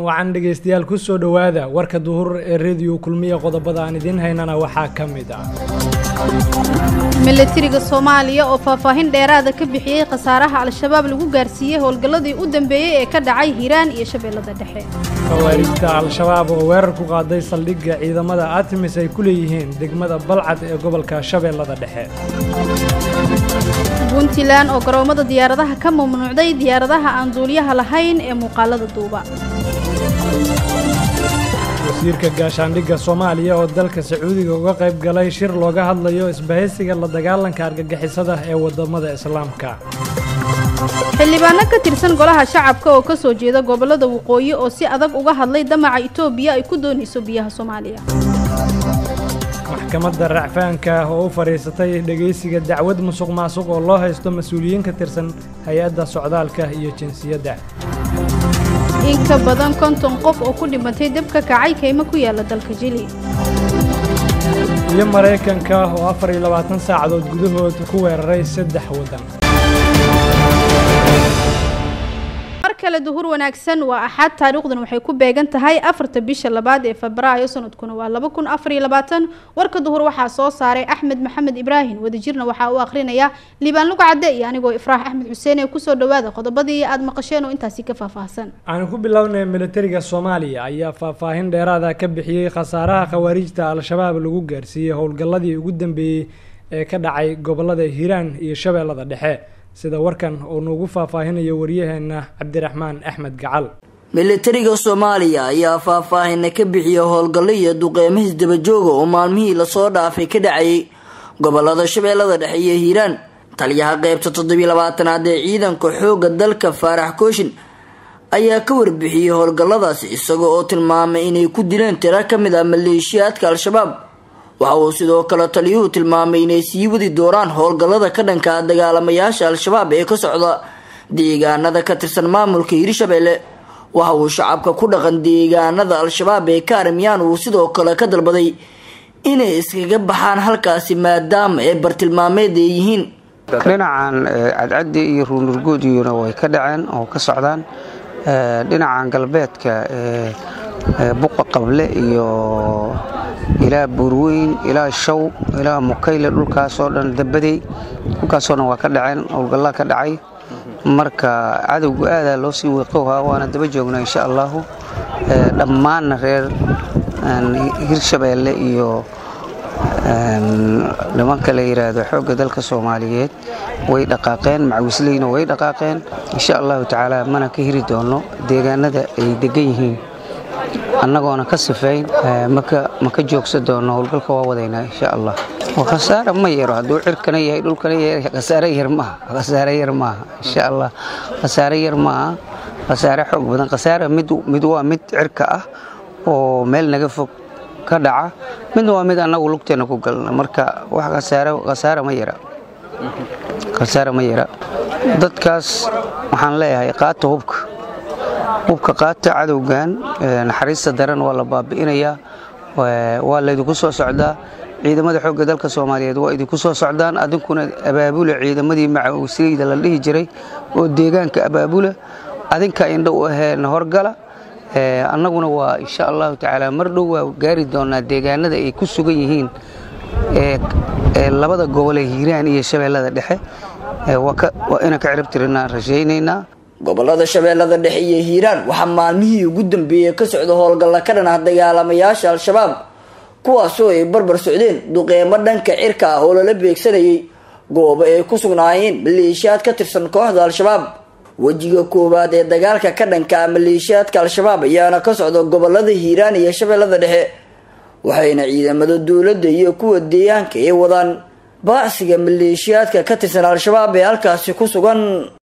wacan dhegaystayaal ku soo dhowaada warka duhur ee rediyo kulmiya qodobada aan idiin haynana waxaa ka mid ah milatariga soomaaliya oo faahfaahin dheeraada ka bixiyey khasaaraha al-shabaab lagu gaarsiiyey howlgalladii u dambeeyey ee ka dhacay hiiraan iyo shabeellada dhexe khawaarijta al-shabaab oo weerar ku qaaday saldhigga ciidamada artemis ay ku leeyihiin degmada balcad ee gobolka shabeellada dhexe puntland oo garoomada diyaaradaha ka mamnuucday diyaaradaha aan duuliyaha lahayn ee muuqaalada duuba wasiirka gaashaandhigga soomaaliya oo dalka sacuudiga uga qayb galay shir looga hadlayo isbahaysiga la dagaalanka argagixisada ee wadamada islaamka xildhibaano ka tirsan golaha shacabka oo ka soo jeeda gobollada waqooyi oo si adag uga hadlay damaca itoobiya ay ku doonayso biyaha soomaaliya maxkamadda racfaanka ah oo u fadhiisatay dhegaysiga dacwad musuq maasuq oo loo haysto mas-uuliyiin ka tirsan hay-adda socdaalka iyo jinsiyadda in ka badan konton qof oo ku dhimatay dab ka kacay kaymo ku yaala dalka jili iyo maraykanka oo afar iyo labaatan saacadood gudahood ku weeraray saddex waddan mar kale duhur wanaagsan waa axad taariikhdan waxay ku beegan tahay afarta bisha labaad ee febraayo sanadkuna waa laba kun afar iyo labaatan warka duhur waxaa soo saaray axmed maxamed ibraahim wadajirna waxaa uu akhrinayaa liibaan luga cadde iyo anigoo ifraax axmed xuseen ee kusoo dhawaada qodobadii aad maqasheen oo intaasi ka faahfaahsan aan ku bilownay militariga soomaaliya ayaa faahfaahin dheeraada ka bixiyey khasaaraha khawaarijta al-shabaab lagu gaarsiiyey howlgalladii ugu dambeeyey ee ka dhacay gobolada hiiraan iyo shabeellada dhexe sida warkan uu nuugu faahfaahinayo waryaheena cabdiraxmaan axmed gacal militariga soomaaliya ayaa faahfaahina ka bixiyay howlgallo iyo duqeymahiis dabajooga oo maalmihii lasoo dhaafay ka dhacayay gobolada shabeellada dhexe iyo hiiraan taliyaha qeybta toddobiyo labaatanaad ee ciidanka xoogga dalka faarax kooshin ayaa ka warbixiyey howlgalladaasi isaga oo tilmaamay inay ku dileen tiro ka mid ah maleeshiyaadka al-shabaab waxa uu sidoo kale taliyuhu tilmaamay inay sii wadi doonaan howlgallada ka dhanka dagaalamayaasha al-shabaab ee ka socda deegaanada ka tirsan maamulka hiirshabeelle waxa uu shacabka ku dhaqan deegaanada al-shabaab ee ka armiyaan uu sidoo kale ka dalbaday inay iskaga baxaan halkaasi maadaama ay bartilmaameed ay yihiin dhinacan cadcaddi iyo ruunurgoodiyuna way ka dhaceen oo ka socdaan dhinacan galbeedka buqa qable iyo ilaa buurweyn ilaa shaw ilaa mukayle dhulkaasoo dhan dabadey dhulkaasoo dhan waa ka dhaceen howlgallaa ka dhacay marka cadowga aadaa loo sii wiiqowhaa waana daba joognaa insha allahu dhammaanna reer hirshabeelle iyo nimanka la yidhaahdo xoogga dalka soomaaliyeed way dhaqaaqeen macawisleyna way dhaqaaqeen insha allahu tacaala mana ka hiri doono deegaanada ay degan yihiin annagoona ka sifayn ma ka joogsan doono howlgalka waa wadaynaa insha allah khasaare ma yaro hadduu cirkana yahay dhulkana yahay khasaare yar maaha khasaare yar maaha insha allah khasaare yar maaha khasaare xoog badan khasaare mid waa mid cirka ah oo meel naga fog ka dhaca midna waa mid annagu lugteena ku galna marka wax khasaare ma yara khasaare ma yara dadkaas waxaan leeyahay qaata hubka hubka qaata cadowgan naxariista daran waa la baabi'inayaa waa laydinku soo socdaa ciidamada xoogga dalka soomaaliyeed waa idinku soo socdaan adinkuna abaabula ciidamadii macawisleyda la dhihi jiray oo deegaanka abaabula adinka indho u aheen horgala annaguna waa insha allahu tacaala mar dhow waa gaari doonaa deegaanada ay ku sugan yihiin ee labada gobolee hiiraan iyo shabeellada dhexe waa inaan ka cirib tirinaan rajaynaynaa gobolada shabeellada dhexe iyo hiiraan waxaa maalmihii ugu dambeeyey ka socda howlgalla ka dhan ah dagaalamayaasha al-shabaab kuwaasoo ay barbar socdeen duqeymo dhanka cirka ah oo lala beegsanayay goobo ay ku sugnaayeen maleeshiyaad ka tirsan kooxda al-shabaab wejiga koowaad ee dagaalka ka dhanka ah maleeshiyaadka al-shabaab ayaana ka socda gobolada hiiraan iyo shabeellada dhexe waxayna ciidamada dowladda iyo kuwa deegaanka ay wadaan baacsiga maleeshiyaadka ka tirsan al-shabaab ee halkaasi ku sugan